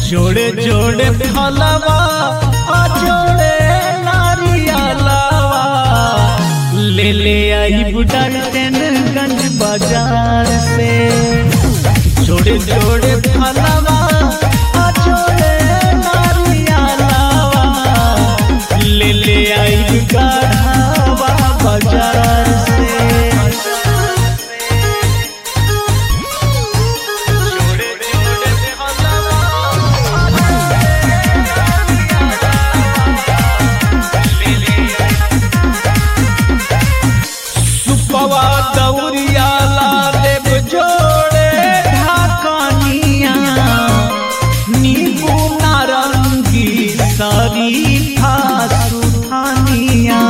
जोड़े जोड़े फलवा आ जोड़े नारियलवा ले ले आई बुडारगंज बाजार से जोड़े जोड़े फलवा आ जोड़े नारियलवा ले ले आई गढ़ावा बाजार से जोड़े जोड़े सुपवा दौरिया ला देव जोड़े ढाकनिया नींबू नारंगी शरीफा सुथानिया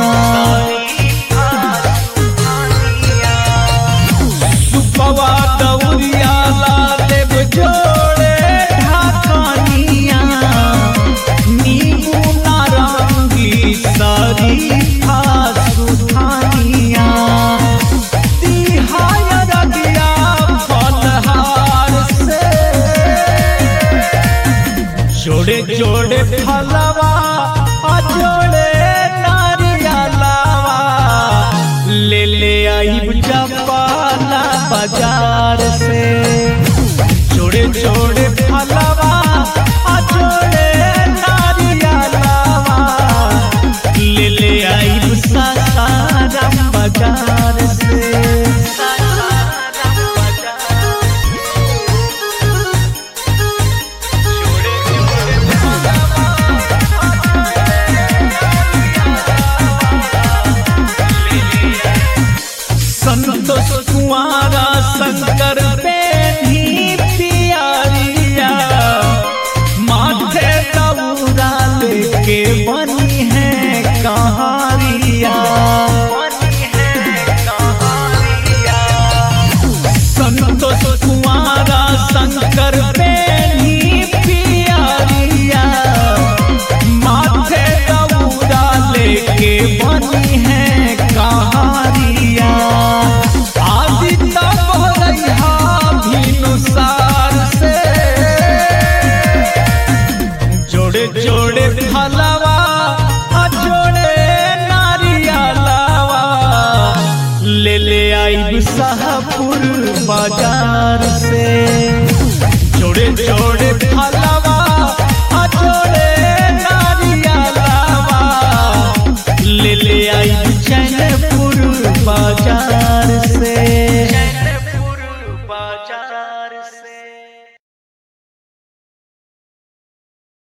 सुपवा दौरिया ला देव जोड़े ढाकनिया नींबू नारंगी शरीफा सुथानिया तिहाय रबिया फलहार से जोड़े जोड़े फलवा आ जोड़े नारियलवा ले ले आई जपाला बाजार से जोड़े जोड़े फल